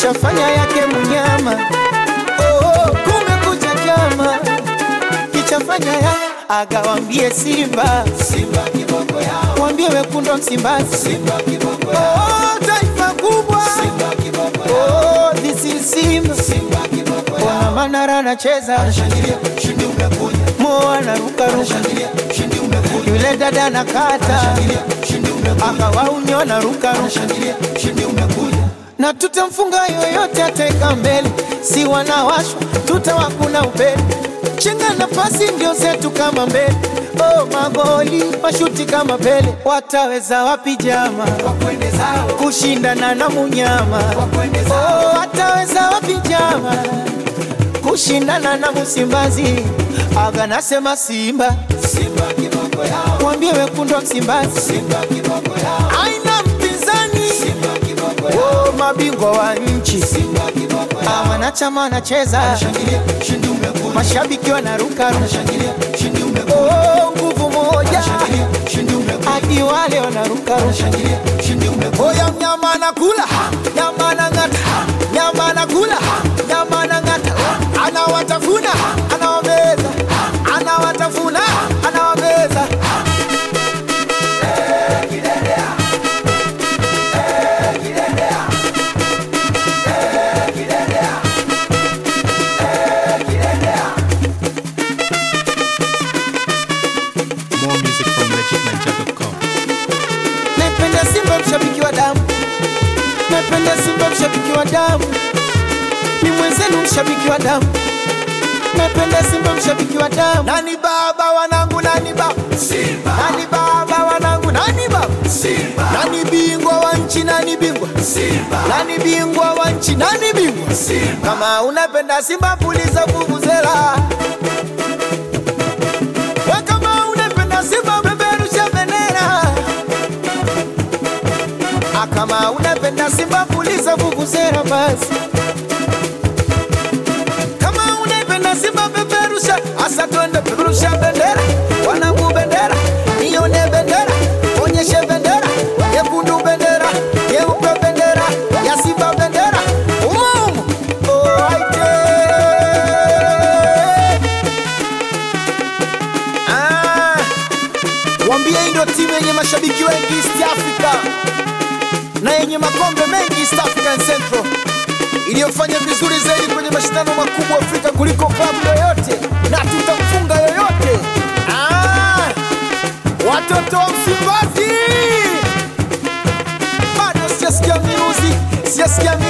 kishafanya yake mnyama. Oh, kumekucha chama kichafanya ya agawambie Simba, Simba kiboko yao, wambie wekundu wa Msimbazi, Simba kiboko yao, oh, taifa kubwa, Simba kiboko yao, oh, this is Simba, Simba kiboko yao, wana Manara anacheza, anashangilia ushindi umekuja, Mo anaruka ruka, anashangilia ushindi umekuja, yule dada anakata, anashangilia ushindi umekuja, akawaunyo anaruka ruka, anashangilia ushindi umekuja na tutamfunga yoyote ataweka mbele, si wanawashwa tutawakuna upele, chenga na pasi ndio zetu kama mbele. Oh, magoli mashuti kama Pele, wataweza wapi jama kushindana na munyama? Oh, wataweza wapi jama kushindana na Msimbazi? Aga nasema Simba, Simba kiboko yao, mwambie wekundu wa Msimbazi, Simba kiboko yao, aina mpinzani, Simba kiboko yao, oh, mabingwa wa nchi, Simba kiboko yao, Ah, wanachama wanacheza, mashabiki wanaruka, oh, nguvu moja, hadi wale wanaruka, oya mnyama anakula, nyama anang'ata, nyama anakula, nyama anang'ata, anawatafuna, anawameza, anawatafuna, anawameza. More music from legitninja.com. Napenda Simba mshabiki wa damu, napenda Simba mshabiki wa damu, ni mwenzenu mshabiki wa damu, napenda Simba mshabiki wa damu. Nani baba wanangu, nani baba Simba, nani baba wanangu, nani baba Simba, nani bingwa wa nchi, nani bingwa Simba, nani bingwa wa nchi, nani bingwa Simba. Kama unapenda Simba puliza vuvuzela we kama unapenda Simba peperusha bendera Ah, kama unapenda Simba puliza vuvuzela basi. Kama unapenda Simba peperusha, asa twende peperusha bendera, wanangu bendera, nione bendera, onyeshe bendera, nyekundu bendera, nyeupe bendera, ya Simba bendera, umumu oh, aite. Ah, Wambie hii ndio timu yenye mashabiki wengi East Africa na yenye makombe mengi East African Central iliyofanya vizuri zaidi kwenye mashindano makubwa Afrika kuliko klabu yoyote, na tutamfunga yoyote. Ah, watoto wa Msimbazi, bado sijasikia miruzi, sijasikia miruzi.